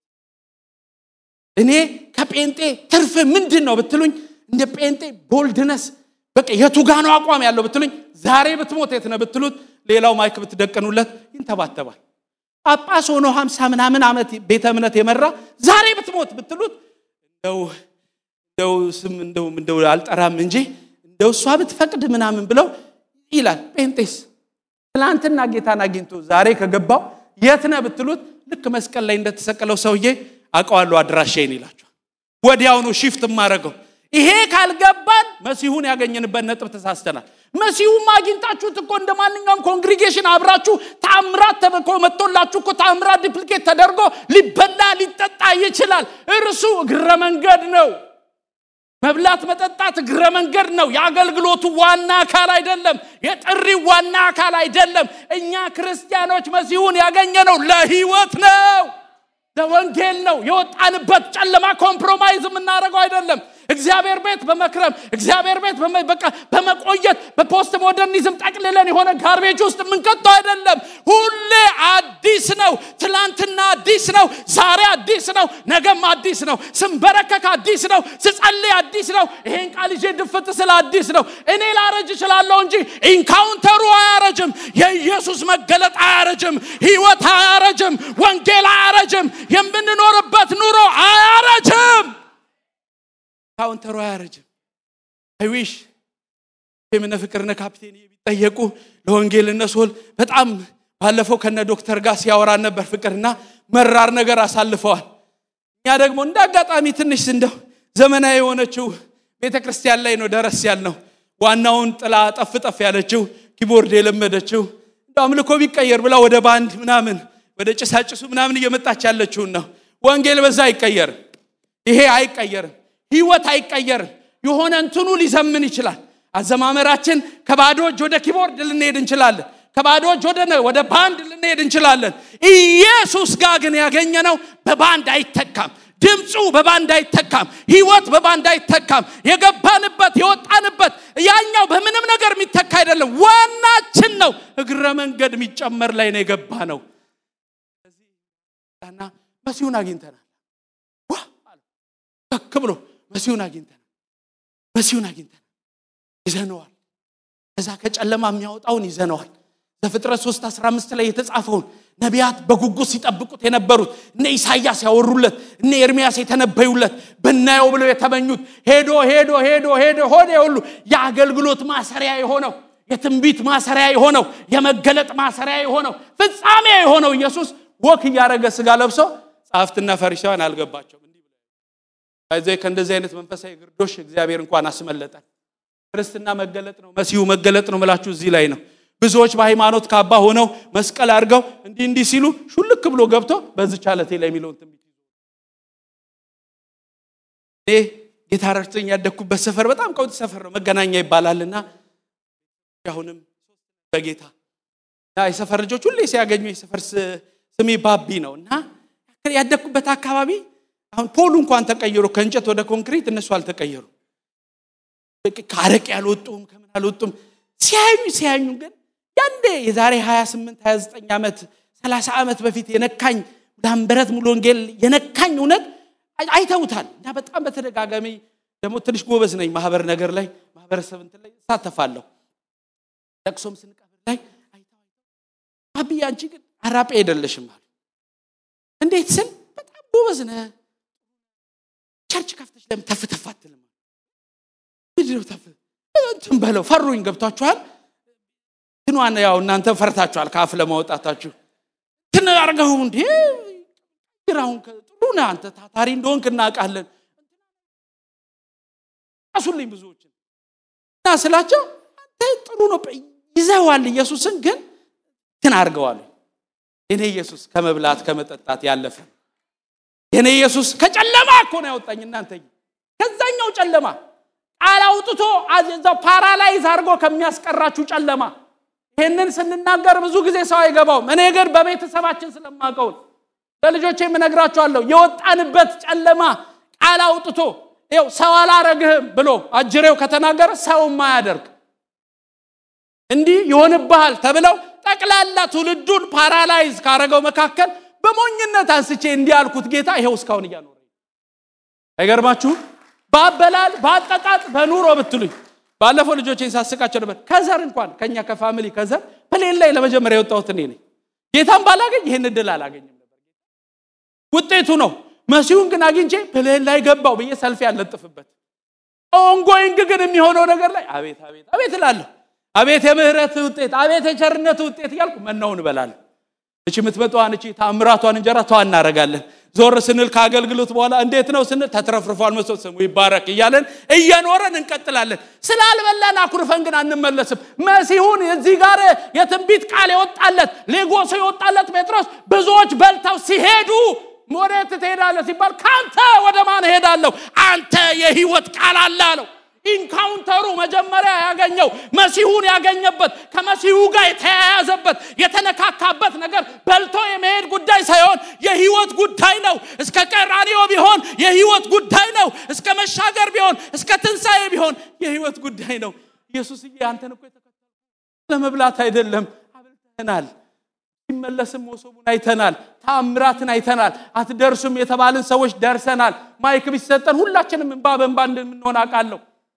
እኔ ከጴንጤ ትርፍ ምንድን ነው ብትሉኝ እንደ ጴንጤ ቦልድነስ በቃ የቱጋኑ አቋም ያለው ብትሉኝ ዛሬ ብትሞት የት ነህ ብትሉት ሌላው ማይክ ብትደቀኑለት ይንተባተባል ጳጳስ ሆኖ ሀምሳ ምናምን ዓመት ቤተ እምነት የመራ ዛሬ ብትሞት ብትሉት እንደው እንደው ስም እንደው እንደው አልጠራም እንጂ እንደው እሷ ብትፈቅድ ምናምን ብለው ይላል ጴንጤስ ትላንትና ጌታን አግኝቶ ዛሬ ከገባው የት ነህ ብትሉት ልክ መስቀል ላይ እንደተሰቀለው ሰውዬ አውቀዋለሁ አድራሻዬን ይላቸዋል። ወዲያውኑ ሺፍት የማደርገው ይሄ ካልገባን መሲሁን ያገኘንበት ነጥብ ተሳስተናል። መሲሁም አግኝታችሁት እኮ እንደ ማንኛውም ኮንግሪጌሽን አብራችሁ ተአምራት ተበኮ መጥቶላችሁ እኮ ተአምራት ዲፕሊኬት ተደርጎ ሊበላ ሊጠጣ ይችላል። እርሱ እግረ መንገድ ነው። መብላት መጠጣት እግረ መንገድ ነው። የአገልግሎቱ ዋና አካል አይደለም። የጥሪው ዋና አካል አይደለም። እኛ ክርስቲያኖች መሲሁን ያገኘነው ለህይወት ነው፣ ለወንጌል ነው። የወጣንበት ጨለማ ኮምፕሮማይዝ የምናደርገው አይደለም። እግዚአብሔር ቤት በመክረም እግዚአብሔር ቤት በቃ በመቆየት በፖስት ሞደርኒዝም ጠቅልለን የሆነ ጋርቤጅ ውስጥ የምንቀጠው አይደለም። ሁሌ አዲስ ነው። ትላንትና አዲስ ነው። ዛሬ አዲስ ነው። ነገም አዲስ ነው። ስንበረከክ አዲስ ነው። ስጸልይ አዲስ ነው። ይሄን ቃል ይዤ ድፍት ስለ አዲስ ነው። እኔ ላረጅ እችላለሁ እንጂ ኢንካውንተሩ አያረጅም። የኢየሱስ መገለጥ አያረጅም። ህይወት አያረጅም። ወንጌል አያረጅም። የምንኖርበት ኑሮ አያረጅም። ካውንተሩ አያረጅም። አይዊሽ የምነ ፍቅርነ ካፕቴን ቢጠየቁ ለወንጌል እነሶል በጣም ባለፈው ከነ ዶክተር ጋር ሲያወራን ነበር። ፍቅርና መራር ነገር አሳልፈዋል። እኛ ደግሞ እንደ አጋጣሚ ትንሽ እንደው ዘመናዊ የሆነችው ቤተ ክርስቲያን ላይ ነው ደረስ ያልነው። ዋናውን ጥላ ጠፍ ጠፍ ያለችው ኪቦርድ የለመደችው እንደ አምልኮ ቢቀየር ብላ ወደ ባንድ ምናምን ወደ ጭሳጭሱ ምናምን እየመጣች ያለችውን ነው። ወንጌል በዛ አይቀየርም። ይሄ አይቀየርም። ህይወት አይቀየርም። የሆነ እንትኑ ሊዘምን ይችላል። አዘማመራችን ከባዶ እጅ ወደ ኪቦርድ ልንሄድ እንችላለን። ከባዶ እጅ ወደ ወደ ባንድ ልንሄድ እንችላለን። ኢየሱስ ጋር ግን ያገኘነው በባንድ አይተካም። ድምፁ በባንድ አይተካም። ህይወት በባንድ አይተካም። የገባንበት የወጣንበት ያኛው በምንም ነገር የሚተካ አይደለም። ዋናችን ነው። እግረ መንገድ የሚጨመር ላይ ነው የገባ ነው። እና መሲሁን አግኝተናል። ዋ ከክ ብሎ መሲሁን አግኝተናል። መሲሁን አግኝተናል። ይዘነዋል። ከዛ ከጨለማ የሚያወጣውን ይዘነዋል። ዘፍጥረት 3 15 ላይ የተጻፈውን ነቢያት በጉጉት ሲጠብቁት የነበሩት እነ ኢሳያስ ያወሩለት እነ ኤርሚያስ የተነበዩለት ብናየው ብለው የተመኙት ሄዶ ሄዶ ሄዶ ሄዶ ሆነ ሁሉ የአገልግሎት ማሰሪያ የሆነው የትንቢት ማሰሪያ የሆነው የመገለጥ ማሰሪያ የሆነው ፍጻሜ የሆነው ኢየሱስ ወክ እያደረገ ስጋ ለብሶ ጸሐፍትና ፈሪሳውያን አልገባቸውም። እንዲህ ብለው ከእንደዚህ አይነት መንፈሳዊ ግርዶሽ እግዚአብሔር እንኳን አስመለጠን። ክርስትና መገለጥ ነው፣ መሲሁ መገለጥ ነው ምላችሁ እዚህ ላይ ነው። ብዙዎች በሃይማኖት ካባ ሆነው መስቀል አድርገው እንዲህ እንዲህ ሲሉ ሹልክ ብሎ ገብቶ በዚች ዓለቴ ላይ የሚለውን ትንቢት እኔ ጌታ ረድቶኝ ያደግኩበት ሰፈር በጣም ቀውጥ ሰፈር ነው፣ መገናኛ ይባላልና አሁንም በጌታ እና የሰፈር ልጆች ሁሌ ሲያገኙ የሰፈር ስሜ ባቢ ነው እና ያደግኩበት አካባቢ አሁን ፖሉ እንኳን ተቀይሮ ከእንጨት ወደ ኮንክሪት እነሱ አልተቀየሩ ከአረቅ ያልወጡም ከምን አልወጡም ሲያዩ ሲያዩ ግን ያንዴ የዛሬ 28 29 ዓመት 30 ዓመት በፊት የነካኝ ላምበረት ሙሉ ወንጌል የነካኝ እውነት አይተውታል እና በጣም በተደጋጋሚ ደግሞ ትንሽ ጎበዝ ነኝ ማህበር ነገር ላይ ማህበረሰብ እንትን ላይ እሳተፋለሁ ለቅሶም ስንቀብር ላይ አይተው አብዬ አንቺ ግን አራጴ አይደለሽም አሉ እንዴት ስል በጣም ጎበዝ ነህ ቸርች ከፍተሽ ለምን ተፍ ተፍ አትልም ምንድነው ተፍ እንትን በለው ፈሩኝ ገብቷችኋል ትኗን ያው እናንተ ፈርታችኋል ከአፍ ለማውጣታችሁ ትን አርገው እንዴ ግራውን ጥሩ ነህ አንተ ታታሪ እንደሆንክ እናውቃለን ራሱልኝ ብዙዎችን እና ስላቸው አንተ ጥሩ ነው ይዘዋል ኢየሱስን ግን ትን አርገዋል የኔ ኢየሱስ ከመብላት ከመጠጣት ያለፈ የኔ ኢየሱስ ከጨለማ እኮ ነው ያወጣኝ እናንተ ከዛኛው ጨለማ ቃል አውጥቶ እዛው ፓራላይዝ አድርጎ ከሚያስቀራችሁ ጨለማ ይህንን ስንናገር ብዙ ጊዜ ሰው አይገባውም እኔ ግን በቤተሰባችን ስለማቀው ለልጆቼ የምነግራቸዋለሁ የወጣንበት ጨለማ ቃል አውጥቶ ው ሰው አላረግህም ብሎ አጅሬው ከተናገረ ሰው ማያደርግ እንዲህ ይሆንብሃል ተብለው ጠቅላላ ትውልዱን ፓራላይዝ ካረገው መካከል በሞኝነት አንስቼ እንዲህ ያልኩት ጌታ ይኸው እስካሁን እያኖረ አይገርማችሁም በአበላል በአጠጣጥ በኑሮ ብትሉኝ ባለፈው ልጆቼን ሳስቃቸው ነበር ከዘር እንኳን ከኛ ከፋሚሊ ከዘር ፕሌን ላይ ለመጀመሪያ የወጣሁት እኔ ነኝ ጌታን ባላገኝ ይህን እድል አላገኝም ነበር ውጤቱ ነው መሲሁን ግን አግኝቼ ፕሌን ላይ ገባው ብዬ ሰልፊ ያለጥፍበት ኦንጎይንግ ግን የሚሆነው ነገር ላይ አቤት አቤት አቤት እላለሁ አቤት የምህረት ውጤት አቤት የቸርነት ውጤት እያልኩ መናውን እበላለሁ እቺ የምትመጣዋን እቺ ታምራቷን እንጀራ ተዋ እናረጋለን ዞር ስንል ከአገልግሎት በኋላ እንዴት ነው ስንል ተትረፍርፏል መስሎት ስሙ ይባረክ እያለን እየኖረን እንቀጥላለን ስላልበላን አኩርፈን ግን አንመለስም መሲሁን እዚህ ጋር የትንቢት ቃል የወጣለት ሌጎሶ የወጣለት ጴጥሮስ ብዙዎች በልተው ሲሄዱ ወዴት ትሄዳለህ ሲባል ከአንተ ወደ ማን እሄዳለሁ አንተ የህይወት ቃል አለ አለው ኢንካውንተሩ መጀመሪያ ያገኘው መሲሁን ያገኘበት ከመሲሁ ጋር የተያያዘበት የተነካካበት ነገር በልቶ የመሄድ ጉዳይ ሳይሆን የህይወት ጉዳይ ነው እስከ ቀራኒዮ ቢሆን የህይወት ጉዳይ ነው እስከ መሻገር ቢሆን እስከ ትንሣኤ ቢሆን የህይወት ጉዳይ ነው ኢየሱስዬ አንተን እኮ የተከተል ለመብላት አይደለም አብልተናል ሲመለስም መሶቡን አይተናል ታምራትን አይተናል አትደርሱም የተባልን ሰዎች ደርሰናል ማይክ ቢሰጠን ሁላችንም እንባ በእንባ እንደምንሆን አውቃለሁ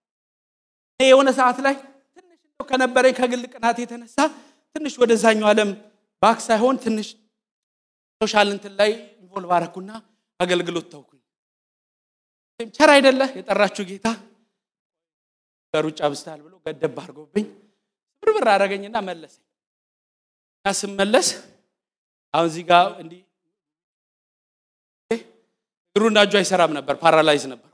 የሆነ ሰዓት ላይ ትንሽ እንደው ከነበረኝ ከግል ቅናት የተነሳ ትንሽ ወደዛኛው ዓለም ባክ ሳይሆን ትንሽ ሶሻል እንትን ላይ ኢንቮልቭ አረኩና አገልግሎት ተውኩኝ ቸር አይደለ የጠራችሁ ጌታ በሩጫ ብስታል ብሎ ገደብ አድርጎብኝ ብርብር አደረገኝና መለሰኝ እና ስመለስ አሁን እዚህ ጋር እንዲህ እግሩና እጁ አይሰራም ነበር ፓራላይዝ ነበር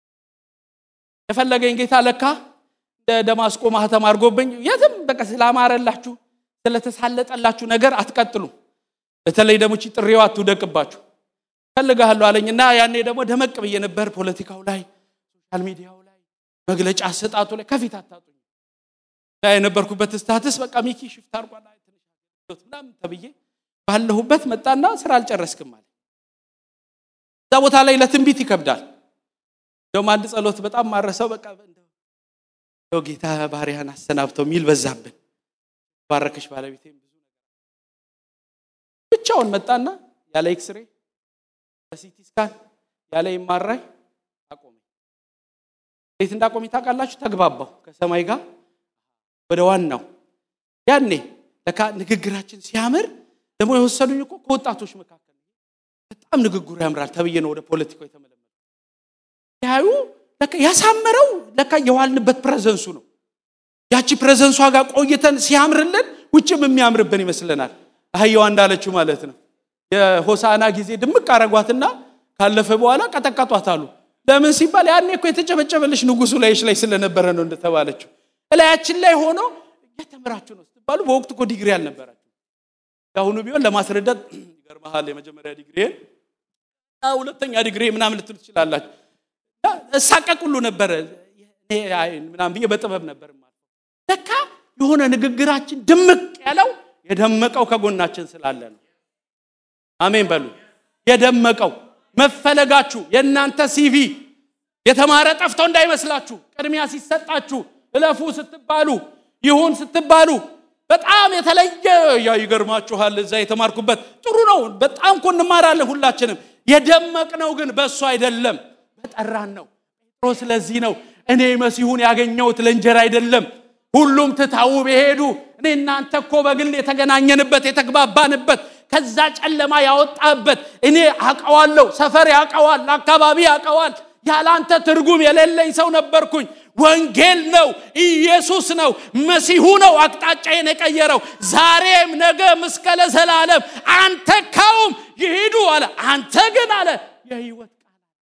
የፈለገኝ ጌታ ለካ እንደ ደማስቆ ማህተም አድርጎብኝ የትም በቃ ስላማረላችሁ ስለተሳለጠላችሁ ነገር አትቀጥሉ በተለይ ደግሞ ቺ ጥሪዋ አትውደቅባችሁ ፈልግሃለሁ አለኝና ያኔ ደግሞ ደመቅ ብዬ ነበር ፖለቲካው ላይ ሶሻል ሚዲያው ላይ መግለጫ አሰጣጡ ላይ ከፊት አታጡኝ የነበርኩበት ስታትስ በቃ ሚኪ ሽፍት አርጓል ምናምን ተብዬ ባለሁበት መጣና ስራ አልጨረስክም አለ። እዛ ቦታ ላይ ለትንቢት ይከብዳል። እንደውም አንድ ጸሎት በጣም ማረሰው በቃ እንደው ጌታ ባሪያን አሰናብተው የሚል በዛብን። ባረከሽ ባለቤቴም ብዙ ነገር ብቻውን መጣና ያለ ኤክስሬ ያለ ሲቲ ስካን ያለ ኤምአርአይ አቆመኝ። እንዴት እንዳቆመኝ ታውቃላችሁ? ተግባባሁ ከሰማይ ጋር ወደ ዋናው ያኔ ለካ ንግግራችን ሲያምር ደግሞ የወሰዱኝ እኮ ከወጣቶች መካከል በጣም ንግግሩ ያምራል ተብዬ ነው ወደ ፖለቲካው የተመለመለ ያዩ ለካ ያሳመረው ለካ የዋልንበት ፕሬዘንሱ ነው። ያቺ ፕሬዘንሷ ጋር ቆይተን ሲያምርልን ውጭም የሚያምርብን ይመስለናል። አህያዋ እንዳለችው ማለት ነው። የሆሳና ጊዜ ድምቅ አረጓትና ካለፈ በኋላ ቀጠቀጧት አሉ። ለምን ሲባል ያኔ እኮ የተጨበጨበልሽ ንጉሱ ላይሽ ላይ ስለነበረ ነው እንደተባለችው እላያችን ላይ ሆኖ እየተምራችሁ ነው ስትባሉ በወቅቱ እኮ ዲግሪ አልነበራችሁ። የአሁኑ ቢሆን ለማስረዳት ይገርመሃል። የመጀመሪያ ዲግሪ ሁለተኛ ዲግሪ ምናምን ልትሉ ትችላላችሁ። እሳቀቅ ሁሉ ነበረ ምናምን ብዬ በጥበብ ነበር ለካ የሆነ ንግግራችን ድምቅ ያለው የደመቀው ከጎናችን ስላለ ነው። አሜን በሉ። የደመቀው መፈለጋችሁ የእናንተ ሲቪ የተማረ ጠፍቶ እንዳይመስላችሁ ቅድሚያ ሲሰጣችሁ እለፉ ስትባሉ ይሁን ስትባሉ በጣም የተለየ ያ ይገርማችኋል። እዛ የተማርኩበት ጥሩ ነው። በጣም እኮ እንማራለን ሁላችንም። የደመቅነው ግን በእሱ አይደለም፣ በጠራን ነው። ጴጥሮስ ለዚህ ነው እኔ መሲሁን ያገኘሁት ለእንጀራ አይደለም፣ ሁሉም ትታው በሄዱ እኔ እናንተ እኮ በግል የተገናኘንበት የተግባባንበት ከዛ ጨለማ ያወጣበት እኔ አቀዋለሁ። ሰፈር ያቀዋል፣ አካባቢ ያቀዋል። ያላንተ ትርጉም የሌለኝ ሰው ነበርኩኝ። ወንጌል ነው፣ ኢየሱስ ነው፣ መሲሁ ነው አቅጣጫዬን የቀየረው። ዛሬም ነገም እስከ ለዘላለም አንተ ካውም ይሂዱ አለ። አንተ ግን አለ የህይወት ቃል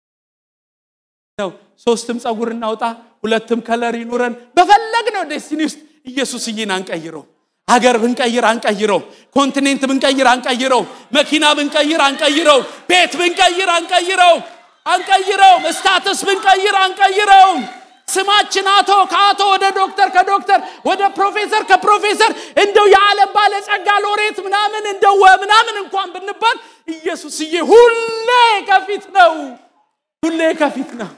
ነው። ሶስትም ፀጉር እናውጣ፣ ሁለትም ከለር ይኑረን። በፈለግነው ዴስቲኒ ውስጥ ኢየሱስዬን አንቀይረው። ሀገር ብንቀይር አንቀይረው። ኮንቲኔንት ብንቀይር አንቀይረው። መኪና ብንቀይር አንቀይረው። ቤት ብንቀይር አንቀይረው አንቀይረውም። ስታትስ ብንቀይር አንቀይረውም። ስማችን አቶ ከአቶ ወደ ዶክተር ከዶክተር ወደ ፕሮፌሰር ከፕሮፌሰር እንደው የዓለም ባለጸጋ ሎሬት ምናምን እንደው ምናምን እንኳን ብንባል ኢየሱስዬ ሁሌ ከፊት ነው፣ ሁሌ ከፊት ነው።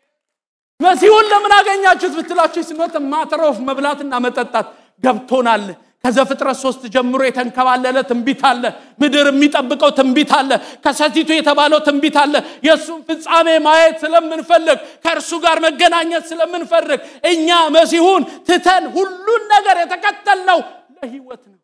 መሲሁን ለምን አገኛችሁት ብትላችሁ ስኖት ማተሮፍ መብላትና መጠጣት ገብቶናል። ከዘፍጥረት ሶስት ጀምሮ የተንከባለለ ትንቢት አለ። ምድር የሚጠብቀው ትንቢት አለ። ከሰቲቱ የተባለው ትንቢት አለ። የእሱን ፍጻሜ ማየት ስለምንፈልግ ከእርሱ ጋር መገናኘት ስለምንፈልግ እኛ መሲሁን ትተን ሁሉን ነገር የተከተልነው ለህይወት ነው።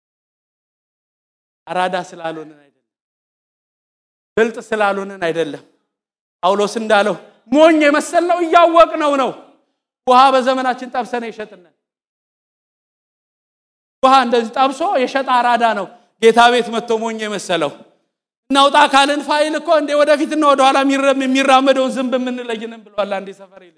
አራዳ ስላልሆንን አይደለም፣ ብልጥ ስላልሆንን አይደለም። ጳውሎስ እንዳለው ሞኝ የመሰልነው እያወቅነው ነው። ውሃ በዘመናችን ጠብሰን የሸጥነን ውሃ እንደዚህ ጠብሶ የሸጠ አራዳ ነው። ጌታ ቤት መጥቶ ሞኝ የመሰለው እናውጣ ካልን ፋይል እኮ እንዴ ወደፊትና ወደኋላ የሚራመደውን ዝንብ የምንለይንም ብሏል አንዴ ሰፈር ልጅ።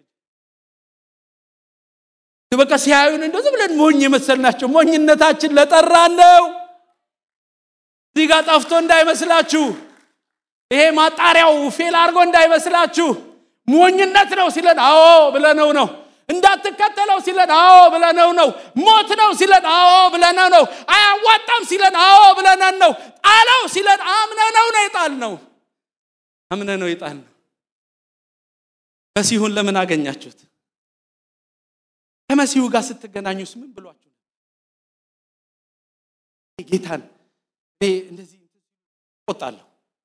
በቃ ሲያዩን እንደዚህ ብለን ሞኝ የመሰልናቸው ሞኝነታችን ለጠራለው እዚህ ጋር ጠፍቶ እንዳይመስላችሁ፣ ይሄ ማጣሪያው ፌል አድርጎ እንዳይመስላችሁ። ሞኝነት ነው ሲለን አዎ ብለነው ነው እንዳትከተለው ሲለን አዎ ብለነው ነው። ሞት ነው ሲለን አዎ ብለነው ነው። አያዋጣም ሲለን አዎ ብለነን ነው። ጣለው ሲለን አምነነው ነው የጣል ነው አምነነው የጣል ነው። መሲሁን ለምን አገኛችሁት? ከመሲሁ ጋር ስትገናኙስ ምን ብሏችሁ? ጌታን እንደዚህ ቆጣለሁ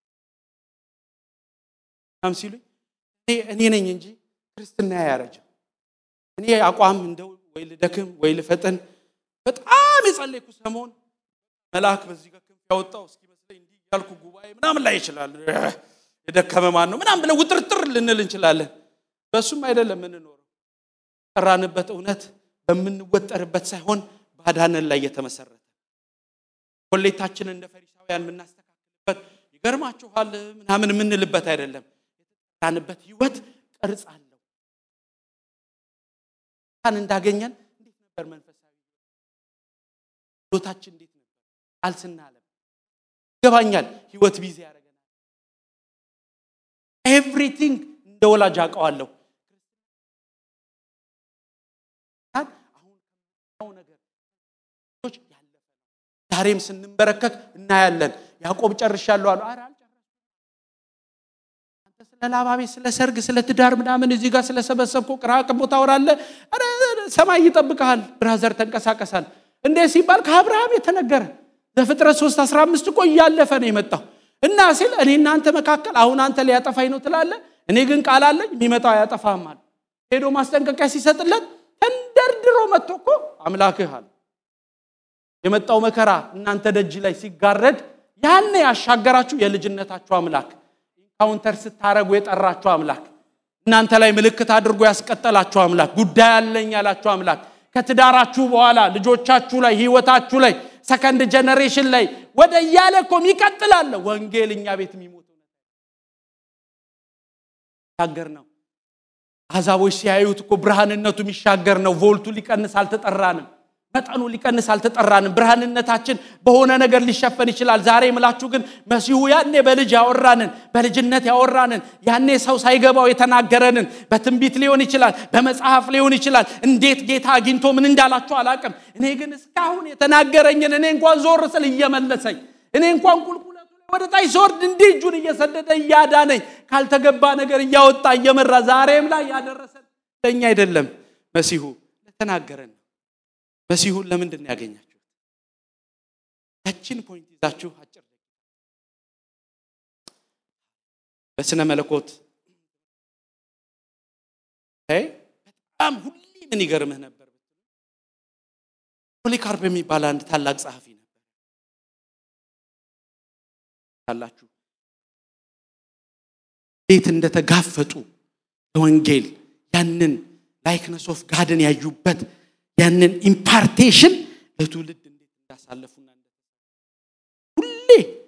ምናምን ሲሉኝ እኔ ነኝ እንጂ ክርስትና ያረጀው እኔ አቋም እንደው ወይ ልደክም ወይ ልፈጠን በጣም የጸለይኩ ሰሞን መልአክ በዚህ ጋር ክንፍ ያወጣው እስኪመስለኝ እንዲህ ያልኩ ጉባኤ ምናምን ላይ ይችላል። የደከመ ማን ነው ምናምን ብለን ውጥርጥር ልንል እንችላለን። በእሱም አይደለም የምንኖረው። ጠራንበት እውነት በምንወጠርበት ሳይሆን ባዳነን ላይ የተመሰረተ ኮሌታችንን እንደ ፈሪሳውያን የምናስተካክልበት ይገርማችኋል ምናምን የምንልበት አይደለም። የተጠራንበት ህይወት ቅርጽ አለው። ጌታን እንዳገኘን እንዴት ነበር መንፈሳዊ ህይወታችን እንዴት ነበር? አልስናለም ይገባኛል። ህይወት ቢዚ ያደርገናል። ኤቭሪቲንግ እንደ ወላጅ አውቀዋለሁ። ዛሬም ስንንበረከክ እናያለን። ያዕቆብ ጨርሻለሁ አሉ። ኧረ አልጨረስኩም። አንተ ስለ ላባ ቤት፣ ስለ ሰርግ፣ ስለ ትዳር ምናምን እዚህ ጋር ስለሰበሰብከው ቅራቅቦ ታወራለህ። ኧረ ሰማይ ይጠብቀሃል። ብራዘር ተንቀሳቀሳል። እንዴ ሲባል ከአብርሃም የተነገረ ዘፍጥረት 3 15 እኮ እያለፈ ነው የመጣው እና ሲል እኔ እናንተ መካከል አሁን አንተ ሊያጠፋኝ ነው ትላለህ፣ እኔ ግን ቃል አለኝ የሚመጣው አያጠፋህም አለ። ሄዶ ማስጠንቀቂያ ሲሰጥለት ተንደርድሮ መጥቶ እኮ አምላክህ አለ። የመጣው መከራ እናንተ ደጅ ላይ ሲጋረድ ያኔ ያሻገራችሁ የልጅነታችሁ አምላክ ኢንካውንተር ስታረጉ የጠራችሁ አምላክ እናንተ ላይ ምልክት አድርጎ ያስቀጠላችሁ አምላክ ጉዳይ አለኝ ያላችሁ አምላክ ከትዳራችሁ በኋላ ልጆቻችሁ ላይ ህይወታችሁ ላይ ሰከንድ ጀነሬሽን ላይ ወደ እያለ እኮ ይቀጥላል። ወንጌል እኛ ቤት የሚሞት ሻገር ነው። አሕዛቦች ሲያዩት እኮ ብርሃንነቱ የሚሻገር ነው። ቮልቱ ሊቀንስ አልተጠራንም። መጠኑ ሊቀንስ አልተጠራንም። ብርሃንነታችን በሆነ ነገር ሊሸፈን ይችላል። ዛሬ የምላችሁ ግን መሲሁ ያኔ በልጅ ያወራንን በልጅነት ያወራንን ያኔ ሰው ሳይገባው የተናገረንን በትንቢት ሊሆን ይችላል፣ በመጽሐፍ ሊሆን ይችላል። እንዴት ጌታ አግኝቶ ምን እንዳላችሁ አላቅም። እኔ ግን እስካሁን የተናገረኝን እኔ እንኳን ዞር ስል እየመለሰኝ እኔ እንኳን ቁልቁለቱ ላይ ወደ ታች ስወርድ እንዲህ እጁን እየሰደደ እያዳነኝ ካልተገባ ነገር እያወጣ እየመራ ዛሬም ላይ ያደረሰን ለእኛ አይደለም መሲሁ ለተናገረን መሲሁን ለምንድን ነው ያገኛችሁት? ያችን ፖይንት ይዛችሁ አጭር በስነ መለኮት በጣም ሁሌ ምን ይገርምህ ነበር ፖሊካርፕ የሚባል አንድ ታላቅ ጸሐፊ ነበር አላችሁ እንዴት እንደተጋፈጡ ለወንጌል ያንን ላይክነስ ኦፍ ጋድን ያዩበት ያንን ኢምፓርቴሽን ለትውልድ እንዴት እንዳሳለፉና ሁሌ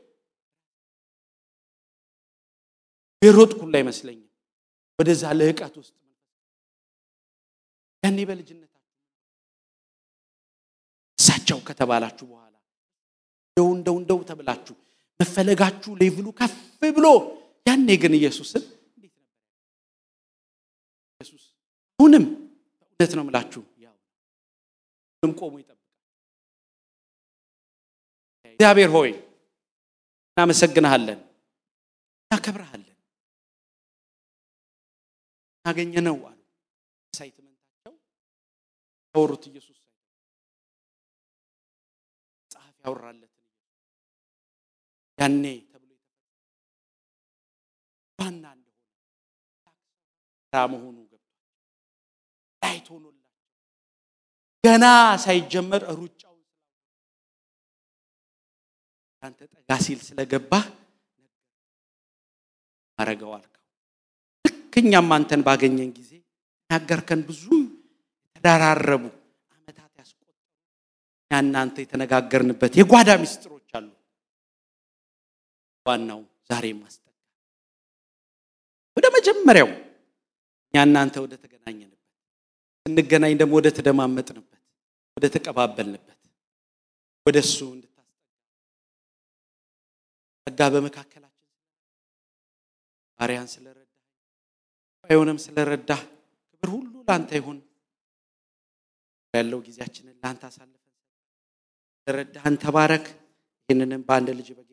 የሮጥኩላ አይመስለኝም ወደዛ ልህቀት ውስጥ ያኔ በልጅነታችሁ እሳቸው ከተባላችሁ በኋላ እንደው እንደው እንደው ተብላችሁ መፈለጋችሁ ሌቭሉ ከፍ ብሎ ያኔ ግን ኢየሱስን እንዴት ነበር ኢየሱስ አሁንም እውነት ነው ምላችሁ ሁሉም ቆሞ ይጠብቃል። እግዚአብሔር ሆይ እናመሰግንሃለን፣ እናከብረሃለን። ያገኘ ነው አሉ ሳይትመንታቸው ያወሩት ኢየሱስ ጸሐፊ ያወራለትን ያኔ ተብሎ ዋና እንደሆነ መሆኑ ገብቷል። ላይት ሆኖላቸው ገና ሳይጀመር ሩጫውን አንተ ጠጋ ሲል ስለገባህ አረገው አልከው። ልክ እኛም አንተን ባገኘን ጊዜ ያገርከን ብዙ የተደራረቡ ዓመታት ያስቆጠሩ እኛ እናንተ የተነጋገርንበት የጓዳ ምስጢሮች አሉ። ዋናው ዛሬ ማስጠጋ ወደ መጀመሪያው እኛ እናንተ ወደ ተገናኘንበት ስንገናኝ ደግሞ ወደ ተደማመጥንበት ወደ ተቀባበልንበት ወደ እሱ እንድታስጠጋ ጸጋ በመካከላችን ባሪያን ስለረዳ ባይሆንም ስለረዳህ ክብር ሁሉ ለአንተ ይሁን። ያለው ጊዜያችንን ለአንተ አሳልፈን ስለረዳህን ተባረክ። ይህንንም በአንድ ልጅ በጌ